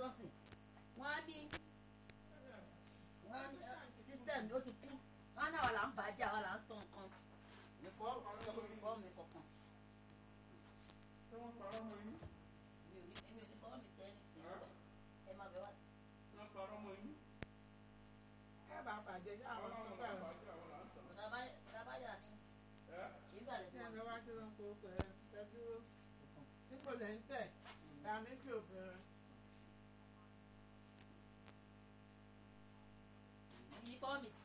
tọ́sìn wọ́n á ní wọ́n á ní system ó ti kú wọ́n á ní àwa là ń bàjẹ́ àwa là ń tàn kan nìfọ́ nìfọ́ mi kọ̀ọ̀kan ṣé wọ́n parọ́ mọ́ yín mi ò ní èmi ò ní fọwọ́ mi tẹ́ ní sí ẹ má bẹ wá. wọ́n parọ́ mọ́ yín ẹ bá bàjẹ́ ṣé àwọn ọlọ́run tó náà bá bàjẹ́ àwọn là ń tàn Rábáyà ní ẹ́ ṣì ń bàlẹ̀ tí fún ẹ wa. wá sí wọn kó pẹ̀ ẹ dúró nípò lẹ́ ń tẹ̀ dàmí sí obìnrin. Yí fọwọ́ mi